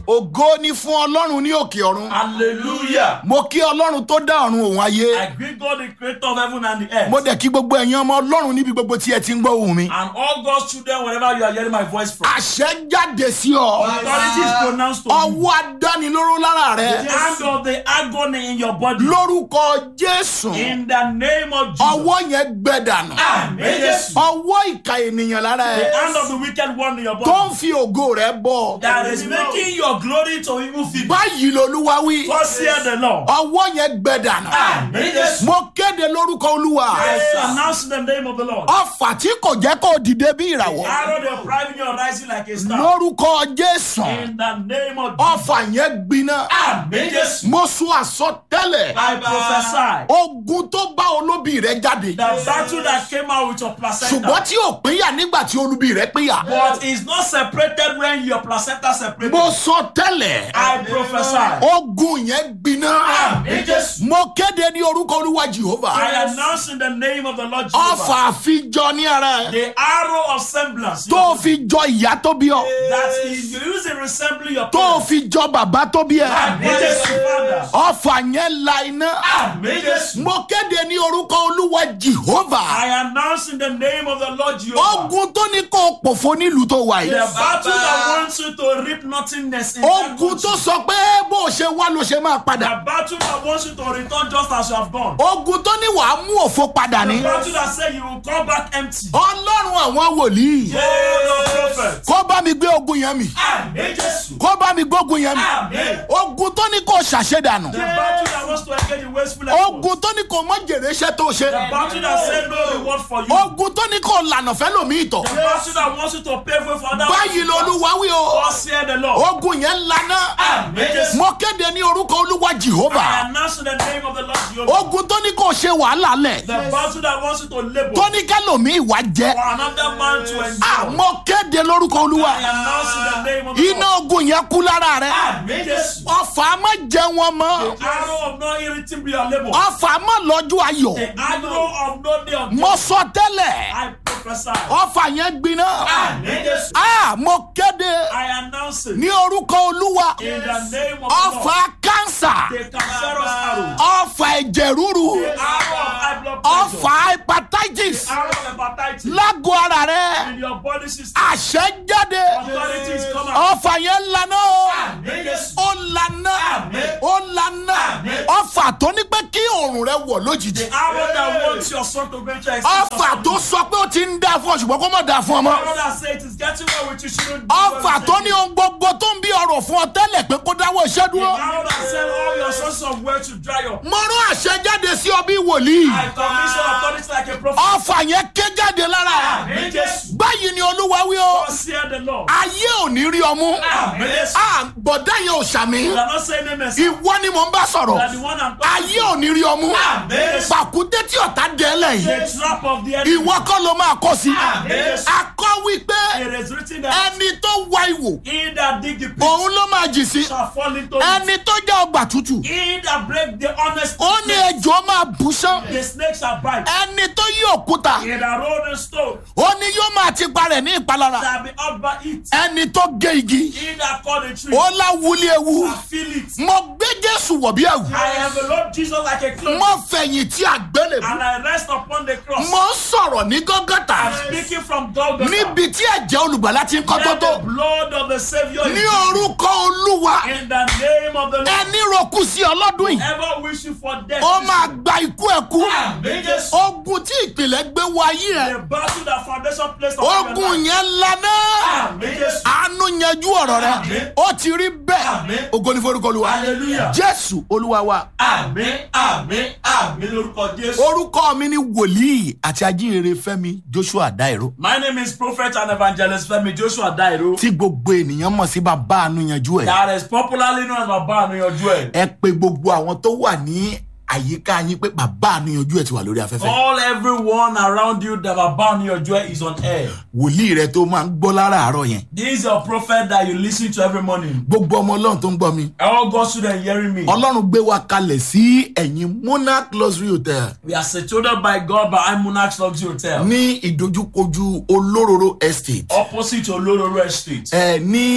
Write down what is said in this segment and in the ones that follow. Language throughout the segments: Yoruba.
ògo ni fún ọlọ́run ní òkè ọ̀run Hallelujah. mo kí ọlọ́run tó dá ọ̀run òun ayé I greet God, the creator of heaven and the earth. mo dẹ̀ kí gbogbo ẹ̀yin ọmọ ọlọ́run níbi gbogbo tí ẹ ti ń gbọ́ ohùn mi And all God's children, wherever you are hearing my voice from. àṣẹ jáde sí ọ Authority is pronounced to you. ọwọ́ adánilóró lára rẹ The hand of the agony in your body. lórúkọ jésù In the name of Jesus. ọwọ́ yẹn gbẹ dànù Amen. Jesus. ọwọ́ ìka ènìyàn lára The ẹ hand of the wicked one in your tó body. ń fi ògo rẹ bọ That is making your glory to evil feeling. báyìí lolúwa wí God hear the Lord. ọwọ́ yẹn gbẹ dànù Amen. Jesus. mo kéde lórúkọ olúwa I announce the name of the Lord. ọfà tí kò jẹ́ kó dìde bí ìràwọ̀ Arrow they private you are rising like a star. lórúkọ jésù In the name of Jesus. ọfà yẹn gbiná Amen. Jesus. mo sún àsọtẹ́lẹ̀ I prophesy. ogun tó bá olóbì rẹ jáde The battle that came out with your placenta. ṣùgbọ́n tí ò pínyà nígbà tí olúbi rẹ pínyà But is not separated when your placenta separated. mo sọ tẹ́lẹ̀ I prophesy. ogun yẹn gbiná Amen. Jesus. mo kéde ní orúkọ olúwa jehova I announce in the name of the Lord Jehovah. ọfà àfijọ ní ara ẹ The arrow of semblance. tó fi jọ ìyá tó bí ọ That is you use it resembling your tó parents. fi jọ bàbá tó bí ẹ Amen. Jesus. Father. ọfà yẹn la iná Amen. Jesus. mo kéde ní orúkọ olúwa jehova I announce in the name of the Lord Jehovah. ogun tó ní kó o pòfo nílùú tó wà The yìí battle that wants you to reap nothingness in that ogun country. tó sọ pé bó o ṣe wá ló ṣe máa The padà battle that wants you to return just as you have gone. ogun tó ní wàá mú òfo padà The ní battle that said you will come back empty. ọlọ́run àwọn wòlíì Oh, the prophet. kó bá mi gbé ogun yẹn mi Amen. Jesus. kó bá mi gbógun yẹn mi Amen. ogun tó ní kó o ṣàṣedànù The battle that wants to engage in wasteful efforts. ogun tó ní kó o mọ jèrè iṣẹ́ tó ṣe The battle that said no reward for you. ogun tó ní kó o lànà fẹ́ lòmí ìtọ̀ The battle that wants you to pay for for others. báyìí lolúwa wí o God said the Lord. ogun yẹn lana Amen. Jesus. mo kéde ní orúkọ olúwa I jehova announce in the name of the Lord Jehovah. ogun tó ní kó o ṣe wàhálà lẹ̀ The battle that wants you to labor tó ní kẹlòmí ìwà jẹ for another man to enjoy. mo kéde lórúkọ olúwa I announce in the name of the iná Lord. ogun yẹn kú lára rẹ Amen. Jesus. ọfà má jẹ wọn mọ Arrow of no irriting be your labor. ọfà má lọ́jọ́ ayọ̀ The arrow of no day of mo sọ tẹ́lẹ̀ I prophesy. ọfà yẹn gbiná Amen. Jesus. Ah, mo kéde I announce it ní orúkọ olúwa in the name of the Lord. ọfà kánsà The cancerous arrow. ọfà ẹ̀jẹ̀ rúru The arrow of high blood pressure. ọfà hepatitis Arrow of hepatitis. lágọ̀ ara rẹ In your body system. àṣẹ jáde Authority is coming out. ọfà yẹn lana o Amen. Jesus. ó lana Amen. ó lana Amen. ọfà tó ní pé kí òòrùn rẹ wọ̀ lójijì The arrow that wants your son to venture exit. ọfà tó sọ pé ó ti ń dá fún ọ ṣùgbọ́n kó má dá fún ọ mọ́ arrow that say it is getting well with you shouldn't do ọfà well tó with ní you. ohun gbogbo tó ń bí ọrọ̀ fún ọ tẹ́lẹ̀ pé kó dáwọ́ iṣẹ́ The dúró arrow that said all your sources of wealth to dry up. mo rán àṣẹ jáde sí ọ bí wòlíì I commission authority like a prophet. ọfà yẹn ké jáde lára ẹ Amen. Jesus. báyìí ni olúwa wí o God said the Lord. ayé ò ní rí ọmú Amen. Jesus. Ah, bọ̀dá yẹn ò ṣàmì You are not saying amen. sir. ìwọ ni mò ń bá You sọ̀rọ̀ are the one I'm talking ayé ò ní rí ọmú Amen. pàkúté tí ọ̀tá dẹ́ lẹ́yìn The trap of the enemy. ìwọ kọ́ ló máa kọ́ sí Amen. akọ́ wípé It is written that ẹni tó wá ìwò he that dig the pit òun ló máa jì sí shall fall into it. ẹni tó jẹ́ ọgbà tútù He that break the honest ó ní ejò máa bù sán the snake shall bite. ẹni tó yí òkúta He that roll the stone ó ní yóò máa ti parẹ̀ ní ìpalára shall be up by it. ẹni tó gé igi He that cut the tree ó láwùlé ewu shall feel it. mo gbé jésù wọ̀ bí ẹ̀wù I envelop Jesus like a cloak mo fẹ̀yìn tí àgbélébù and I rest upon the cross. mo ń sọ̀rọ̀ ní gọ́gọ́tà I'm speaking from Golgotha. níbi tí ẹ̀jẹ̀ olùgbàlà ti ń kọ́ tó Let tó the blood of the Savior ní is orúkọ olúwa in the name of the Lord. ẹni roku sí ọlọ́dún yìí Ever wish you for death. ó máa gba ikú ẹ̀kú Amen. Jesus. ogun tí ìpìlẹ̀ gbé wọ ayé ẹ̀ The battle that foundation placed upon your ogun life. yẹn lana Amen. Jesus. àánú yanjú ọ̀rọ̀ rẹ Àmín. ó ti rí bẹ́ẹ̀ Àmín. ògo ní forúkọ olúwa Hallelujah. jésù olúwa wa Àmín, àmín, àmín lórúkọ Jésù. orúkọ mi ni wòlíì àti ajínrere fẹ́mi joshua dairo My name is Prophet and Evangelist Femi Joshua Dairo. tí gbogbo ènìyàn mọ̀ sí bàbá àánú yanjú ẹ̀ That is popularly known as Baba Anuyanju ẹ̀. ẹ pe gbogbo àwọn tó wà ní àyíká yín pé bàbá àánú yanjú ẹ̀ ti wà lórí afẹ́fẹ́ All everyone around you that Baba Anuyanju ẹ̀ is on air. wòlíì rẹ tó máa ń gbọ́ láràárọ̀ yẹn This is your prophet that you listen to every morning. gbogbo ọmọ ọlọ́run tó ń gbọ́ mi All God's students hearing me. ọlọ́run gbé wa kalẹ̀ sí ẹ̀yìn monarch luxury hotel We are situated by God by Monarchs Luxury Hotel. ní ìdojúkojú olóróró estate Opposite Olororo Estate. ẹ ní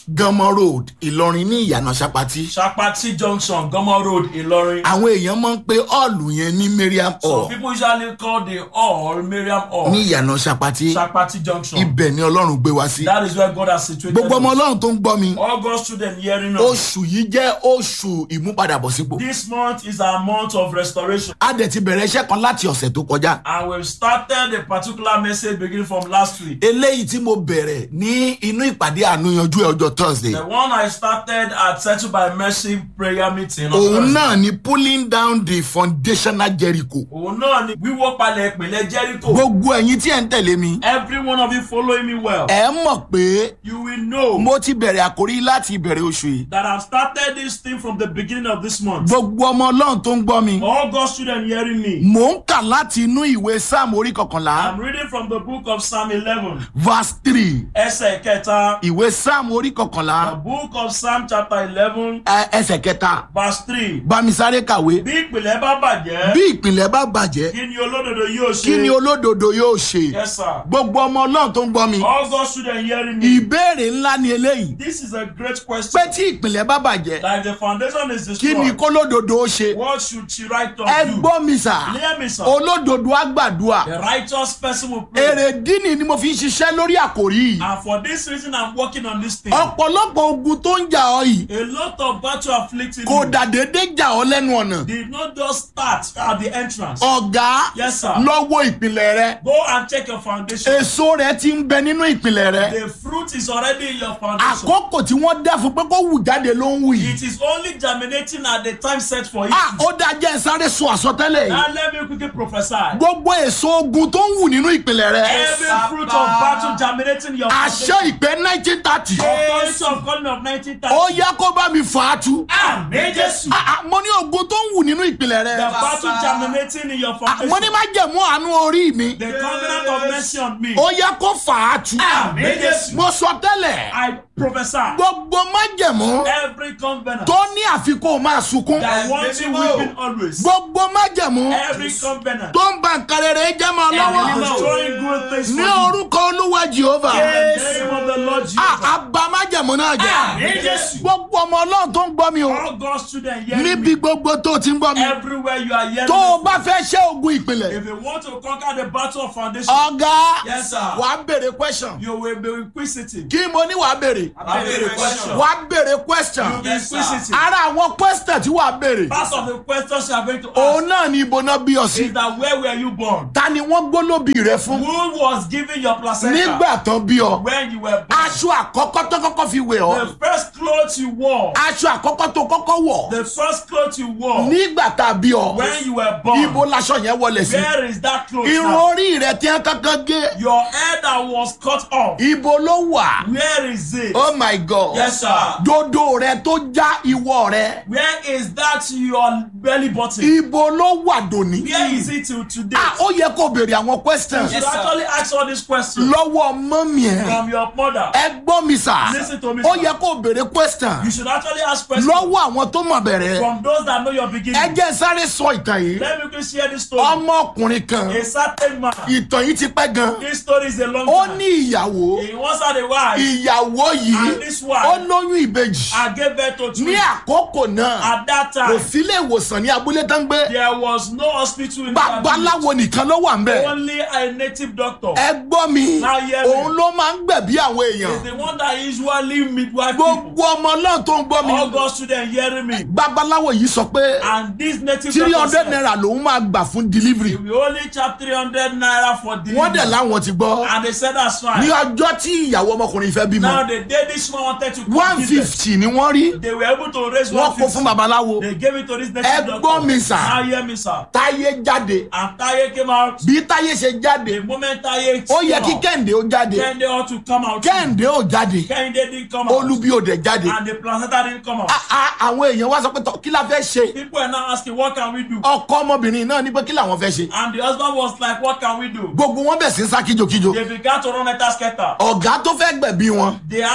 gánmọ road ìlọrin ní ìyànà sapati Shapati Junction, Gomo Road, Ilorin. àwọn èèyàn máa ń pe ọ́ọ̀lù yẹn ní mariam Some hall people usually call the hall Miriam Hall. ní ìyànà sapati Shapati Junction. ibẹ̀ ni ọlọ́run gbé wá sí That is where God has situated gbogbo ọmọ us. ọlọ́run tó ń gbọ́ mi All God's children hearing us. oṣù yìí jẹ́ oṣù ìmúpadàbọ̀sípò This month is our month of restoration. a dẹ̀ ti bẹ̀rẹ̀ iṣẹ́ kan láti ọ̀sẹ̀ tó kọjá And we've started a particular message beginning from last week. eléyìí tí mo bẹ̀rẹ̀ ní inú ìpàdé àánú yanjú ẹ̀ ọjọ́ thursday The one I started at Settled by Mercy prayer meeting. on òun Thursday. náà ni pulling down the foundational jericho Òun náà ni wíwó palẹ̀ ìpìlẹ̀ Jericho. gbogbo ẹ̀yin tí ẹ̀ ń tẹ̀lé mi Every one of you following me well. ẹ̀ mọ̀ pé You will know mo ti bẹ̀rẹ̀ àkórí láti ìbẹ̀rẹ̀ oṣù yìí that I've started this thing from the beginning of this month. gbogbo ọmọ ọlọ́run tó ń gbọ́ mi All God's children hearing me. mò ń kà láti inú ìwé sáàmù orí kọkànlá I'm reading from the book of Psalm 11, verse three ẹsẹ̀ kẹta. ìwé sáàmù orí The kọkànlá book of Psalm chapter 11, ẹ- ẹsẹ̀ kẹta verse 3. bámisáré kàwé Bí ìpìlẹ̀ bá bàjẹ́, bí ìpìlẹ̀ bá bàjẹ́ kí ni olódodo yóò ṣe? kí ni olódodo yóò ṣe Yes, sir. gbogbo ọmọ ọlọ́run tó ń gbọ́ mi All God's children hearing me. ìbéèrè ńlá ni eléyìí This is a great pé question. tí ìpìlẹ̀ bá bàjẹ́ That if the foundation is kí ni destroyed, kólódodo ó ṣe what should she write ẹ on you? gbọ́ mi sà Hear me, sir. olódodo á gbàdúrà The righteous person will pray. èrè dínì ni mo fi ń ṣiṣẹ́ lórí àkòrí yìí And for this reason, I'm working on this thing. ọ̀pọ̀lọpọ̀ ogun tó ń jà ọ́ yìí A lot of battle afflicting kò you dàdédé jà ọ́ lẹ́nu ọ̀nà did not just start at the entrance. ọ̀gá Yes, sir. lọ́wọ́ ìpìlẹ̀ rẹ Go and check your foundation. èso rẹ ti ń bẹ nínú ìpìlẹ̀ rẹ The fruit is already in your foundation. àkókò tí wọ́n dá fún pé kó wù jáde ló ń wù yìí It is only germinating at the time set for it. ah ó dájẹ́ sáré sọ àsọtẹ́lẹ̀ yìí Now let me quickly prophesy. gbogbo èso ogun tó ń wù nínú ìpìlẹ̀ rẹ Every fruit of battle germinating in your àṣẹ ìpè nineteen thirty Authority of calling of 1930. ó yá kó bá mi fà á tu Amen. Jesus. Ah, ah, mo ní ogun tó ń wù nínú ìpìlẹ̀ The rẹ battle germinating in your Ah, mo ní foundation. má jẹ̀mú àánú orí mi The covenant of mercy on me. ó yá kó fà á tu Amen. Jesus. mo sọ tẹ́lẹ̀ I prophesy. gbogbo májẹ̀mú Every covenant tó ní àfikún máa sunkún that wants you weeping always. gbogbo májẹ̀mú Every covenant tó ń ba nǹkan rere jẹ́ máa that is lọ́wọ́ destroying good things for ní you. orúkọ olúwa jehova In the name of the Lord Ah, Jesus. àbá májẹ̀mú náà jẹ́ Amen. Jesus. gbogbo ọmọ ọlọ́run tó ń gbọ́ mi o All God's children hearing níbi me. gbogbo tó ti ń gbọ́ mi Everywhere you are hearing tó o me. bá fẹ́ ṣe ogun ìpìlẹ̀ If you want to conquer the battle of foundation, ọ̀gá Yes, sir. wà á béèrè question you will be inquisitive. kí mo ní wà á béèrè I have a question. wà á béèrè question You'll be inquisitive. ara àwọn question tí wà á béèrè Part of the questions you are going to òun ask náà ni ibo náà bí ọ sí is that where were you born? ta ni wọ́n gbólóbì rẹ fún Who was giving your placenta nígbà tán bí ọ when you were born? aṣọ àkọ́kọ́ tó kọ́kọ́ fi wẹ̀ ọ́ The first clothes you wore, aṣọ àkọ́kọ́ tó kọ́kọ́ wọ̀ the first clothes you wore nígbà tá a bí ọ when you were born. ibo laṣọ yẹn wọlé sí Where is that clothes irun now? orí rẹ tí wọ́n kankan gé Your hair that was cut off. ibo ló wà Where is it? oh my god Yes, sir. dodo rẹ tó já ìwọ rẹ Where is that your belly button? ibo ló wà dòní. Where is it till today? ah ó yẹ kó béèrè àwọn questions You should actually ask all these questions lọ́wọ́ mọ́mí ẹ̀ from your mother. ẹ gbọ́ mi sà Listen to me, ó sir. yẹ kó béèrè question You should actually ask questions lọ́wọ́ àwọn tó mọ̀ bẹ̀rẹ̀ from those that know your ẹ beginning. jẹ́ sáré sọ ìtàn yìí Let me quickly share this story. ọmọkùnrin kan A certain man. ìtàn yìí ti pẹ́ gan This story is a long ó time. ní ìyàwó He once had a wife ìyàwó yìí And this wife- ó lóyún ìbejì and gave birth to ní twins. àkókò náà At that kò time, sílé ìwòsàn ní abúlé tán gbé there was no hospital in that village. babaláwo nìkan ló wà ń bẹ̀ Only a native doctor. ẹ gbọ́ mi Now hear me. òun ló máa ń gbẹ̀bí àwọn èèyàn Is the one that usually midwife people. gbogbo ọmọ náà tó ń gbọ́ mi All God's children hearing me. babaláwo yìí sọ pé And this native three doctor hundred said, naira lòun máa gbà fún delivery we only charge 300 naira for wọ́n dẹ̀ delivery. láwọn ti gbọ́ And they said that's ní fine. ọjọ́ tí ìyàwó ọmọkùnrin fẹ́ bímọ Now the day this man wanted to come one give birth, fifty ni wọ́n rí they were able to raise wọ́n kó 150. fún babaláwo They gave it to this ẹ native gbọ́ doctor. mi sà Now hear me, sir. táyé jáde And Taye came out. bí táyé ṣe jáde The moment Taye ó came yẹ kí out, kẹ́hìndé ó jáde Kehinde ought to come out. kẹ́hìndé ó jáde Kehinde didn't come out. olúbí ó dẹ̀ jáde And the placenta didn't come out. A- a- àwọn èèyàn wá sọ pé tọ́, kí la fẹ́ ṣe People are now asking, what can we do? ọkọ ọmọbìnrin náà ní pé kí làwọn fẹ́ ṣe And the husband was like, what can we do? gbogbo wọn bẹ̀ sí ń sá kíjokíjo They began to run a scatter. ọ̀gá tó fẹ́ gbẹ̀bí wọn They have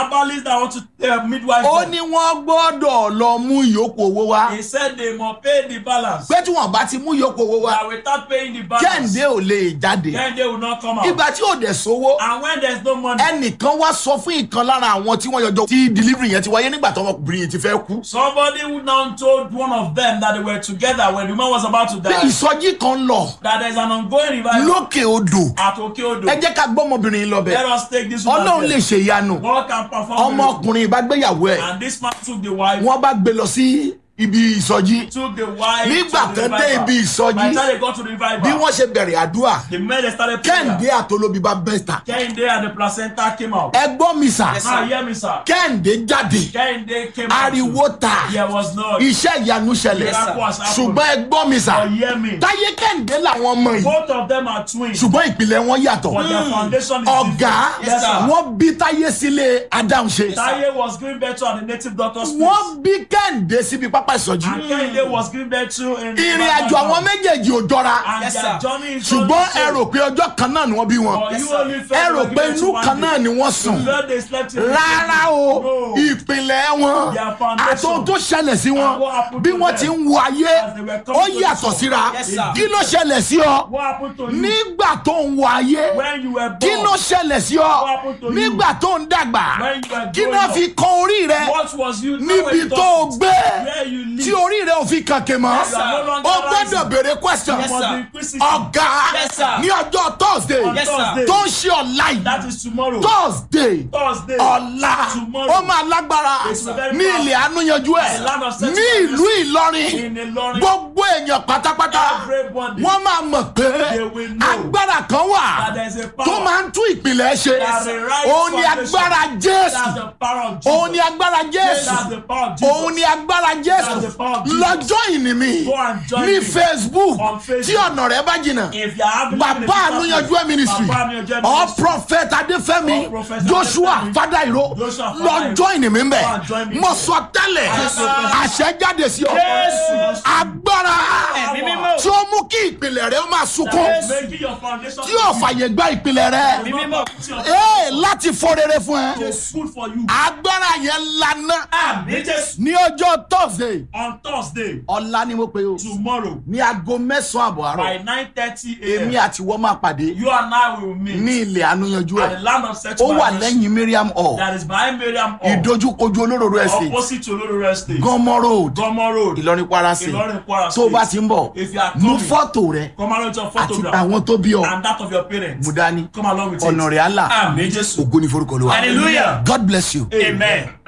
herbalists that want to uh, midwife ó them. ní wọ́n gbọ́dọ̀ lọ mú ìyókù owó wá He said they must pay the balance. pé tí wọ́n bá ti mú ìyókù owó wá That without paying the balance, kẹ́hìndé ò lè jáde then they will not come out. ìgbà tí ò dẹ̀ sówó And when there's no money, ẹnìkan wá sọ fún ìkan lára àwọn tí wọ́n yọjọ́ tí delivery yẹn ti wáyé nígbà tí ọmọkùnrin yẹn ti fẹ́ kú somebody who now told one of them that they were together when the man was about to pé die ìsọjí kan lọ that there's an ongoing revival lókè odò at Okeodo. ẹ jẹ́ ká gbọ́mọbìnrin yìí lọ bẹ̀ Let us take this woman ọlọ́run lè there. ṣe ìyanu God can perform miracle. ọmọkùnrin bá gbéyàwó ẹ̀ And this man took the wife, wọ́n bá gbé lọ sí ibi ìsọjí took the wife Nígbà to the tán dé revival. ibi ìsọjí, By the time they got to the revival, bí wọ́n ṣe bẹ̀rẹ̀ àdúrà the men they started kẹ́hìndé prayer. àtolóbi bá bẹ́ta Kehinde and the placenta came out. ẹ gbọ́ mi sà Yes, Now hear me, sir. kẹ́hìndé jáde Kehinde came out. ariwo too. ta There was no. iṣẹ́ ìyanu ṣẹlẹ̀ Yes, sir. Miracle has happened. ṣùgbọ́n ẹ gbọ́ mi sà But hear me. táyé kẹ́hìndé làwọn ọmọ yìí Both of them are twins. ṣùgbọ́n ìpìlẹ̀ wọn yàtọ̀ But their foundation is ọ̀gá different. Yes, sir. wọ́n bí táyé sílé adáhunṣe Taye was giving birth to at the native doctor's place. wọ́n bí kẹ́hìndé síbi pápá ìsọjí And Kehinde was giving birth to in ìrìn àjò àwọn méjèèjì ò jọra And Yes, their sir. journey is ṣùgbọ́n not the ẹ same. rò pé ọjọ́ kan náà ni wọ́n bí wọn But Yes, you sir. only ẹ felt rò they were pé giving inú birth to kan one náà day. ni wọ́n sùn You felt they slept in the rárá o No. ìpìlẹ̀ wọn Their foundation. àtòun tó ṣẹlẹ̀ sí wọn And what happened bí to wọ́n them ti ń wo ayé as they were coming ó to the yàtọ̀ soul. síra Yes, sir. kí ló ṣẹlẹ̀ sí ọ What happened to you nígbà tó ń wo ayé when you were born? kí ló ṣẹlẹ̀ sí ọ What happened to you nígbà tó ń dàgbà when you were kí growing ló up? fi kan orí rẹ What was you níbi tó o gbé where you live? tí orí rẹ ò fi kànkè mọ́ Yes, sir. No longer o gbọ́dọ̀ rising. béèrè question Yes, You must sir. be inquisitive. ọ̀gá Yes, sir. ní ọjọ́ thursday On Yes, sir. Thursday. tó ń ṣe ọ̀la yìí That is tomorrow. thursday Thursday. ọ̀la Tomorrow. ó máa lágbára It's very ní powerful. ilẹ̀ àánúyanjú ẹ̀ The land of sex ní ìlú ìlọrin In Ilorin. gbogbo èèyàn pátápátá Everybody. wọ́n máa mọ̀ pé They will know agbára kan wà that there is a power. tó máa ń tún ìpìlẹ̀ ṣe That's the right òun ni foundation. agbára That's jésù the power of Jesus. òun ni agbára jésù That's the power of Jesus. òun ni agbára jésù That's the power of Jesus. lọ́jọ́ ìní mi Go and join ní me facebook on Facebook. tí ọ̀nà rẹ̀ bá jìnnà If you are having bàbá ànúyanjú ẹ̀ ministry Bàbá ànúyanjú ẹ̀ or ministry. prophet adéfẹ́mi Or Prophet joshua Adéfẹ́mi. fadairo Joshua Fadairo. lọ́jọ́ ìní mi ń bẹ̀ Go and join me. mo sọ tẹ́lẹ̀ Yes, sir. àṣẹ jáde sí ọ Jésù. agbára Ẹ̀mí mímọ́. tí ó mú kí ìpìlẹ̀ rẹ̀ ó máa sunkún Making your foundation tí yóò fàyè gba ìpìlẹ̀ rẹ̀ Ẹ̀mí mímọ́. ee láti fọ rere fún ẹ It's good for you. agbára yẹn lana Àmì Jésù. ní ọjọ́ thursday On Thursday, ọ̀la ni mo pe o tomorrow, ní aago mẹ́sàn-án àbọ̀ by àárọ̀ 9.30 èmi a.m., àti wọ́n máa pàdé you and I will meet ní ilẹ̀ ànúyanjú at the ẹ̀ land of sex ó wà marriage lẹ́yìn miriam hall that is behind Miriam Hall, ìdojúkojú olóróró estate opposite to Olóró Estate, gọmọ road Gomo Road, ìlọrin kwara state Ìlọrin Kwara tó o bá State. ti ń bọ̀ If you are mú coming, fọ́tò rẹ come along with your àti photograph àwọn tó bí ọ and that of your parents. mú dání Come along with ọ̀nà it. rẹ̀ á là Àmì Jésù. ògo ní forúkọ ló wà Hallelujah. god bless you. Amen.